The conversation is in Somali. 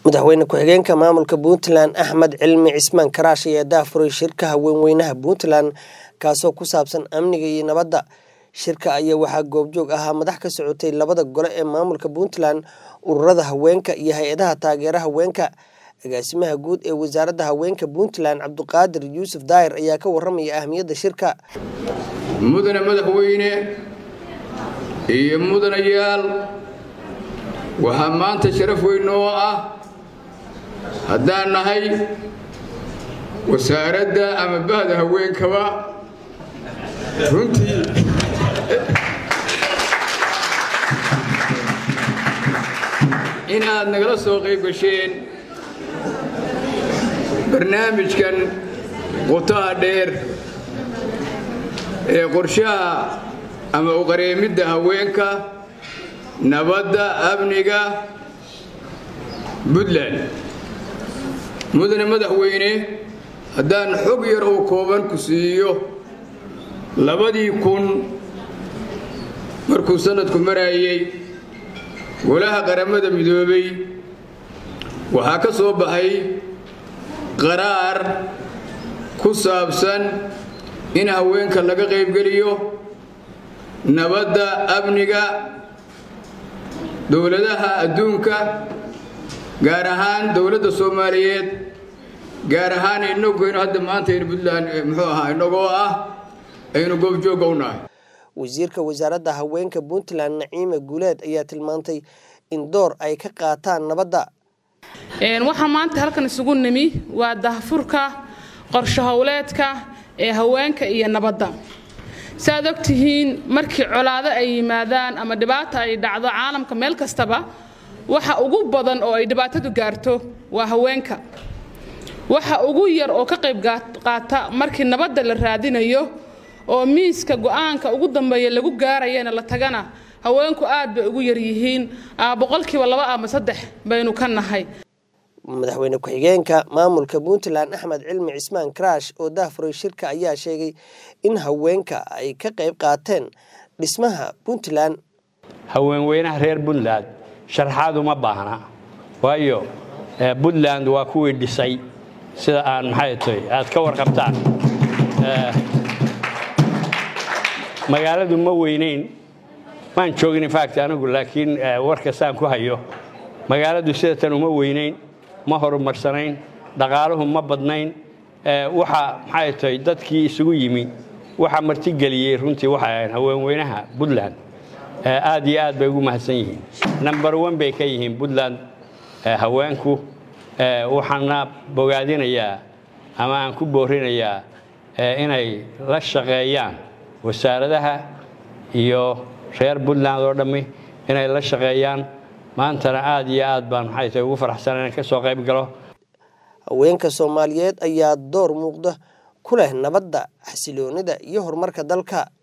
madaxweyne ku-xigeenka maamulka puntland axmed cilmi cismaan karaash ayaa daafuray shirka haweenweynaha puntland kaasoo ku saabsan amniga iyo nabadda shirka ayaa waxaa goobjoog ahaa madax ka socotay labada gole ee maamulka puntland ururada haweenka iyo hay-adaha taageera haweenka agaasimaha guud ee wasaaradda haweenka puntland cabduqaadir yuusuf daahir ayaa ka waramaya ahmiyadda shirka mudane madaxweyne iyo mudanayaal waxaa maanta sharaf weyn oo ah haddaan nahay wasaaradda ama bahda haweenkaba runtii in aad nagala soo qayb gasheen barnaamijkan qotaha dheer ee qorshaha ama uqareemidda haweenka nabadda amniga puntland mudane madaxweyne haddaan xog yar oo kooban ku siiyo labadii kun markuu sanadku maraayey golaha qaramada midoobay waxaa ka soo baxay qaraar ku saabsan in haweenka laga qaybgeliyo nabadda amniga dowladaha adduunka gaar ahaan dowladda soomaaliyeed gaar ahaan inaguynu hadda maanta aynu puntland muxuu ahaa inagoo ah aynu goobjoogga u nahay wasiirka wasaaradda haweenka puntland naciime guuleed ayaa tilmaantay in door ay ka qaataan nabadda waxaa maanta halkan isugu nimi waa dahfurka qorsho howleedka ee haweenka iyo nabadda saaad og tihiin markii colaado ay yimaadaan ama dhibaata ay dhacdo caalamka meel kastaba waxa ugu badan oo ay dhibaatadu gaarto waa haweenka waxa ugu yar oo ka qayb qaata markii nabadda la raadinayo oo miiska go-aanka ugu dambeeya lagu gaarayana la tagana haweenku aad bay ugu yaryihiin boqolkiiba laba ama saddex baynu ka nahay madaxweyne ku-xigeenka maamulka puntland axmed cilmi cismaan karaash oo dahfuray shirka ayaa sheegay in haweenka ay ka qayb qaateen dhismaha puntland haweenweynaha reer puntland sharxaad uma baahna waayo puntland waa kuwii dhisay sida aan maxay tahay aad ka warqabtaan magaaladu ma weynayn maan joogin infact anigu laakiin warkastaan ku hayo magaaladu sidatan uma weynayn ma horumarsanayn dhaqaaluhu ma badnayn waxa maxay tahay dadkii isugu yimi waxa martigeliyey runtii waxay ahayn haweenweynaha puntland aad iyo aad bay ugu mahadsan yihiin number one bay ka yihiin puntland haweenku waxaana bogaadinayaa ama aan ku boorinayaa inay la shaqeeyaan wasaaradaha iyo reer puntland oo dhammi inay la shaqeeyaan maantana aad iyo aad baan maxay tahay ugu faraxsan inaan ka soo qayb galo haweenka soomaaliyeed ayaa door muuqda ku leh nabadda xasiloonida iyo horumarka dalka